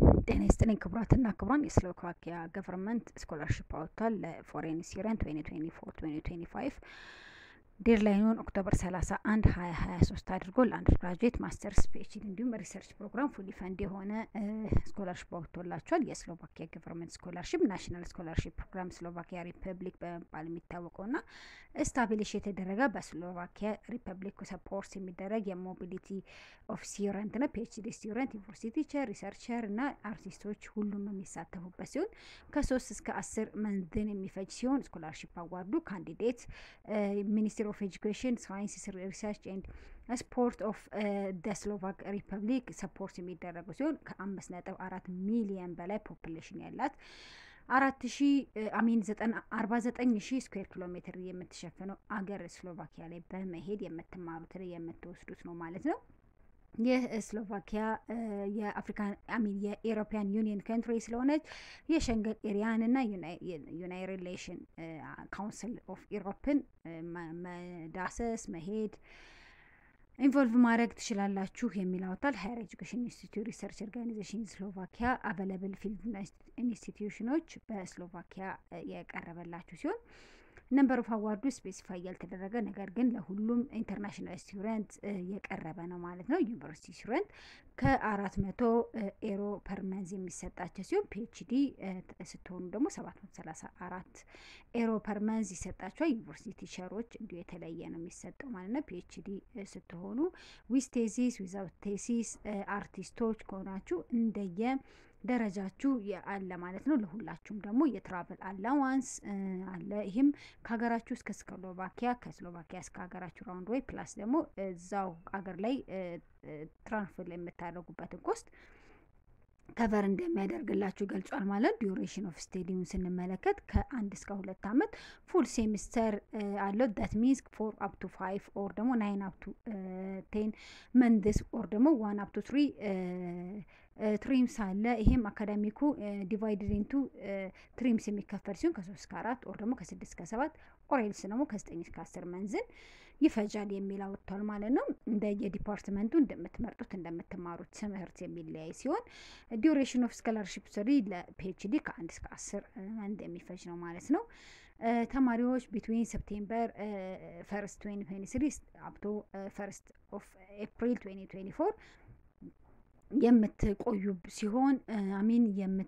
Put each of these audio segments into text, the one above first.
ጤና ይስጥልኝ ክቡራትና ክቡራን የስሎቫኪያ ገቨርንመንት ስኮላርሽፕ አወጥቷል ለፎሬን ስቱደንት 2024 2025 ዴድላይኑን ኦክቶበር 31 2023 አድርጎ ለአንደር ግራጁዌት ማስተርስ ፒኤችዲ እንዲሁም ሪሰርች ፕሮግራም ፉሊ ፈንድ የሆነ ስኮላርሽፕ አወጥቶላቸዋል። የስሎቫኪያ ገቨርንመንት ስኮላርሽፕ ናሽናል ስኮላርሽፕ ፕሮግራም ስሎቫኪያ ሪፐብሊክ በመባል የሚታወቀው ና ስታብሊሽ የተደረገ በስሎቫኪያ ሪፐብሊክ ሰፖርት የሚደረግ የሞቢሊቲ ኦፍ ስቱደንት ና ፒኤችዲ ስቱደንት ዩኒቨርሲቲ ቲቸር ሪሰርቸር እና አርቲስቶች ሁሉም የሚሳተፉበት ሲሆን ከሶስት እስከ አስር መንዝን የሚፈጅ ሲሆን ስኮላርሽፕ አዋርዱ ካንዲዴት ሚኒስትር ኦፍ ኤጁኬሽን ሳይንስ ሪሰርች ኤንድ ስፖርት ኦፍ ደ ስሎቫክ ሪፐብሊክ ሰፖርት የሚደረጉ ሲሆን ከአምስት ነጥብ አራት ሚሊየን በላይ ፖፕሌሽን ያላት አራት ሺ አሚን አርባ ዘጠኝ ሺ ስኩዌር ኪሎ ሜትር የምትሸፍነው አገር ስሎቫኪያ ላይ በመሄድ የምትማሩት የምትወስዱት ነው ማለት ነው። ይህ ስሎቫኪያ የአፍሪካን አሚን የኤሮፒያን ዩኒየን ካንትሪ ስለሆነች የሸንገን ኤሪያን እና ዩናይ ሪሌሽን ካውንስል ኦፍ ኢሮፕን መዳሰስ መሄድ ኢንቮልቭ ማድረግ ትችላላችሁ የሚል አወጣል። ሀየር ኤጁኬሽን ኢንስቲትዩት ሪሰርች ኦርጋናይዜሽን ስሎቫኪያ አቬለብል ፊልድ ኢንስቲትዩሽኖች በስሎቫኪያ የቀረበላችሁ ሲሆን ነምበር ኦፍ አዋርዱ ስፔሲፋይ ያልተደረገ ነገር ግን ለሁሉም ኢንተርናሽናል ስቱደንት የቀረበ ነው ማለት ነው። ዩኒቨርሲቲ ስቱደንት ከአራት መቶ ኤሮ ፐር መንዝ የሚሰጣቸው ሲሆን ፒኤችዲ ስትሆኑ ደግሞ ሰባት መቶ ሰላሳ አራት ኤሮ ፐር መንዝ ይሰጣቸዋል። ዩኒቨርሲቲ ቲቸሮች እንዲሁ የተለየ ነው የሚሰጠው ማለት ነው። ፒኤችዲ ስትሆኑ ዊዝ ቴሲስ ዊዛውት ቴሲስ አርቲስቶች ከሆናችሁ እንደየ ደረጃችሁ አለ ማለት ነው። ለሁላችሁም ደግሞ የትራቨል አላዋንስ አለ። ይህም ከሀገራችሁ እስከ ስሎቫኪያ ከስሎቫኪያ እስከ ሀገራችሁ ራውንድ ወይ ፕላስ ደግሞ እዛው ሀገር ላይ ትራንስፈር የምታደርጉበትን ኮስት ከቨር እንደሚያደርግላችሁ ገልጿል ማለት ዲዩሬሽን ኦፍ ስቴዲየም ስንመለከት ከአንድ እስከ ሁለት አመት ፉል ሴሚስተር አለው ዳት ሚንስ ፎር አፕ ቱ ፋይቭ ኦር ደግሞ ናይን አፕ ቱ ቴን መንድስ ኦር ደግሞ ዋን አፕ ቱ ትሪ ትሪምስ አለ። ይሄም አካዳሚኩ ዲቫይድድ ኢንቱ ትሪምስ የሚከፈል ሲሆን ከሶስት እስከ አራት ኦር ደግሞ ከስድስት እስከ ሰባት ኦሬልስ ደግሞ ከዘጠኝ እስከ አስር መንዝን ይፈጃል የሚል አወጥቷል ማለት ነው። እንደ የዲፓርትመንቱ እንደምትመርጡት እንደምትማሩት ትምህርት የሚለያይ ሲሆን ዲዩሬሽን ኦፍ ስኮላርሽፕ ስሪ ለፒኤችዲ ከአንድ እስከ አስር መንድ የሚፈጅ ነው ማለት ነው። ተማሪዎች ቢትዊን ሰፕቴምበር ፈርስት ትዌንቲ ትዌንቲ ስሪ አፕቶ ፈርስት ኦፍ ኤፕሪል ትዌንቲ ትዌንቲ ፎር የምትቆዩ ሲሆን አሚን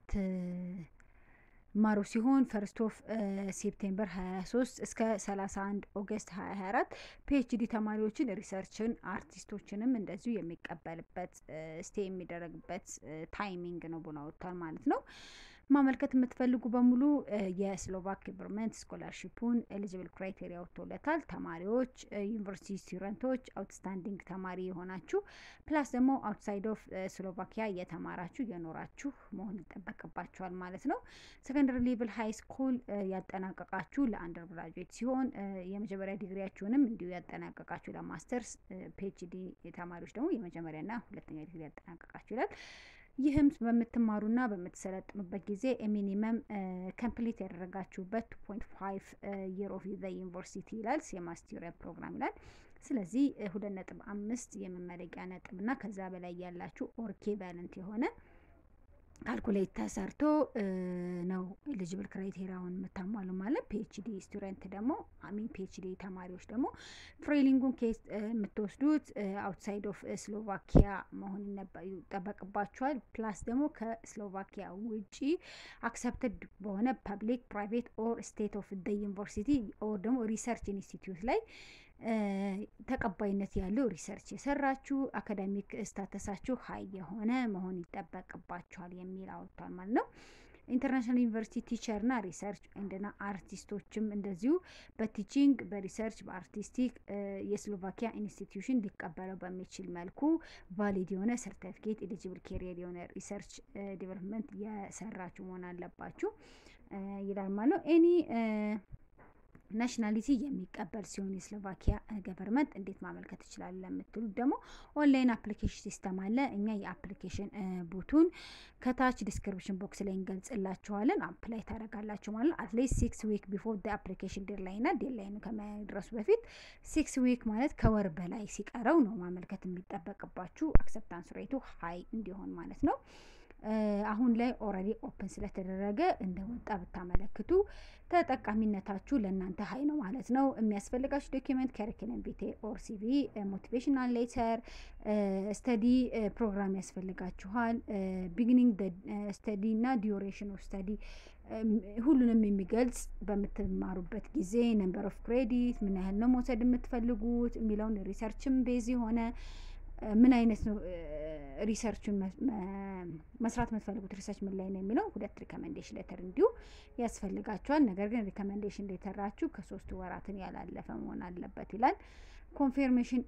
የምትማሩ ሲሆን ፈርስት ኦፍ ሴፕቴምበር 23 እስከ 31 ኦገስት 2024 ፒኤችዲ ተማሪዎችን ሪሰርችን አርቲስቶችንም እንደዚሁ የሚቀበልበት ስቴ የሚደረግበት ታይሚንግ ነው ብሎ ወጥቷል ማለት ነው። ማመልከት የምትፈልጉ በሙሉ የስሎቫክ ገቨርንመንት ስኮላርሽፑን ኤሊጂብል ክራይቴሪያ ወጥቶለታል። ተማሪዎች፣ ዩኒቨርሲቲ ስቱደንቶች፣ አውትስታንዲንግ ተማሪ የሆናችሁ ፕላስ ደግሞ አውትሳይድ ኦፍ ስሎቫኪያ የተማራችሁ የኖራችሁ መሆን ይጠበቅባችኋል ማለት ነው። ሰከንደሪ ሌቭል ሀይ ስኩል ያጠናቀቃችሁ ለአንደር ግራጁዌት ሲሆን የመጀመሪያ ዲግሪያችሁንም እንዲሁ ያጠናቀቃችሁ ለማስተርስ፣ ፒኤችዲ ተማሪዎች ደግሞ የመጀመሪያና ሁለተኛ ዲግሪ ያጠናቀቃችሁ ይላል። ይህም በምትማሩና በምትሰለጥኑበት ጊዜ ሚኒመም ከምፕሊት ያደረጋችሁበት ቱ ፖይንት ፋይቭ የር ኦፍ ዘ ዩኒቨርሲቲ ይላል የማስቴሪያ ፕሮግራም ይላል። ስለዚህ ሁለት ነጥብ አምስት የመመረቂያ ነጥብ እና ከዛ በላይ ያላችሁ ኦርኬ ቫለንት የሆነ ካልኩሌት ተሰርቶ ነው ኤሊጅብል ክራይቴሪያውን የምታሟሉ ማለት። ፒኤችዲ ስቱደንት ደግሞ አሚን ፒኤችዲ ተማሪዎች ደግሞ ትሬኒንጉን ኬስ የምትወስዱት አውትሳይድ ኦፍ ስሎቫኪያ መሆን ይጠበቅባቸዋል። ፕላስ ደግሞ ከስሎቫኪያ ውጪ አክሰፕትድ በሆነ ፐብሊክ ፕራይቬት ኦር ስቴት ኦፍ ደ ዩኒቨርሲቲ ኦር ደግሞ ሪሰርች ኢንስቲትዩት ላይ ተቀባይነት ያለው ሪሰርች የሰራችሁ አካዳሚክ ስታተሳችሁ ሀይ የሆነ መሆን ይጠበቅባችኋል የሚል አወጥቷል ማለት ነው። ኢንተርናሽናል ዩኒቨርሲቲ ቲቸር ና ሪሰርች እንደና አርቲስቶችም እንደዚሁ በቲቺንግ በሪሰርች በአርቲስቲክ የስሎቫኪያ ኢንስቲትዩሽን ሊቀበለው በሚችል መልኩ ቫሊድ የሆነ ሰርቲፊኬት ኤሊጂብል ኬሪየር የሆነ ሪሰርች ዲቨሎፕመንት የሰራችሁ መሆን አለባችሁ ይላል ማለት ነው። ኤኒ ናሽናሊቲ የሚቀበል ሲሆን የስሎቫኪያ ገቨርንመንት እንዴት ማመልከት ይችላል ለምትሉት ደግሞ ኦንላይን አፕሊኬሽን ሲስተም አለ። እኛ የአፕሊኬሽን ቡቱን ከታች ዲስክሪፕሽን ቦክስ ላይ እንገልጽላችኋለን። አፕላይ ታደርጋላችሁ ማለት አትሊስት ሲክስ ዊክ ቢፎር ደ አፕሊኬሽን ዴድላይን ና ዴድላይኑ ከመድረሱ በፊት ሲክስ ዊክ ማለት ከወር በላይ ሲቀረው ነው ማመልከት የሚጠበቅባችሁ አክሰፕታንስ ሬቱ ሀይ እንዲሆን ማለት ነው። አሁን ላይ ኦልሬዲ ኦፕን ስለተደረገ እንደወጣ ብታመለክቱ ተጠቃሚነታችሁ ለእናንተ ሀይ ነው ማለት ነው። የሚያስፈልጋችሁ ዶኪመንት ከሪክለም ቪቴ ኦር ሲቪ፣ ሞቲቬሽናል ሌተር፣ ስተዲ ፕሮግራም ያስፈልጋችኋል። ቢግኒንግ ስተዲ እና ዲዩሬሽን ኦፍ ስተዲ ሁሉንም የሚገልጽ በምትማሩበት ጊዜ ነምበር ኦፍ ክሬዲት ምን ያህል ነው መውሰድ የምትፈልጉት የሚለውን ሪሰርችም ቤዝ የሆነ ምን አይነት ነው ሪሰርቹን መስራት የምትፈልጉት ሪሰርች ምን ላይ ነው የሚለው ሁለት ሪከመንዴሽን ሌተር እንዲሁ ያስፈልጋቸዋል። ነገር ግን ሪከመንዴሽን ሌተራችሁ ከሶስት ወራትን ያላለፈ መሆን አለበት ይላል። ኮንፊርሜሽን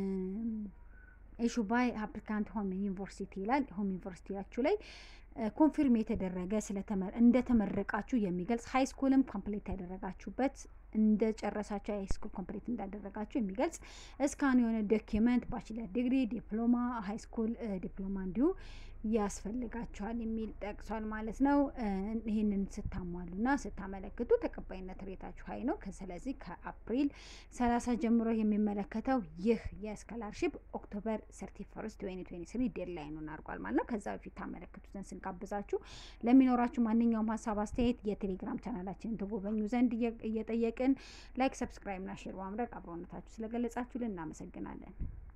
ኢሹ ባይ አፕሊካንት ሆም ዩኒቨርሲቲ ይላል። ሆም ዩኒቨርሲቲያችሁ ላይ ኮንፊርም የተደረገ እንደተመረቃችሁ የሚገልጽ ሀይ ስኩልም ኮምፕሌት ያደረጋችሁበት እንደ ጨረሳችሁ ሀይ ስኩል ኮምፕሌት እንዳደረጋችሁ የሚገልጽ እስካን የሆነ ዶኪመንት ባችለር ዲግሪ፣ ዲፕሎማ፣ ሀይ ስኩል ዲፕሎማ እንዲሁ ያስፈልጋችኋል የሚል ጠቅሷል ማለት ነው። ይህንን ስታሟሉና ስታመለክቱ ተቀባይነት ሬታችሁ ሀይ ነው። ስለዚህ ከአፕሪል ሰላሳ ጀምሮ የሚመለከተው ይህ የስኮላርሺፕ ኦክቶበር ሰርቲ ፈርስት ትዌንቲ ትዌንቲ ስሪ ዴድላይኑን አድርጓል ማለት ነው። ከዛ በፊት ታመለክቱትን ስንጋብዛችሁ ለሚኖራችሁ ማንኛውም ሀሳብ አስተያየት የቴሌግራም ቻናላችንን ተጎበኙ ዘንድ እየጠየቅን ላይክ፣ ሰብስክራይብ ና ሼር በማድረግ አብሮነታችሁ ስለገለጻችሁልን እናመሰግናለን።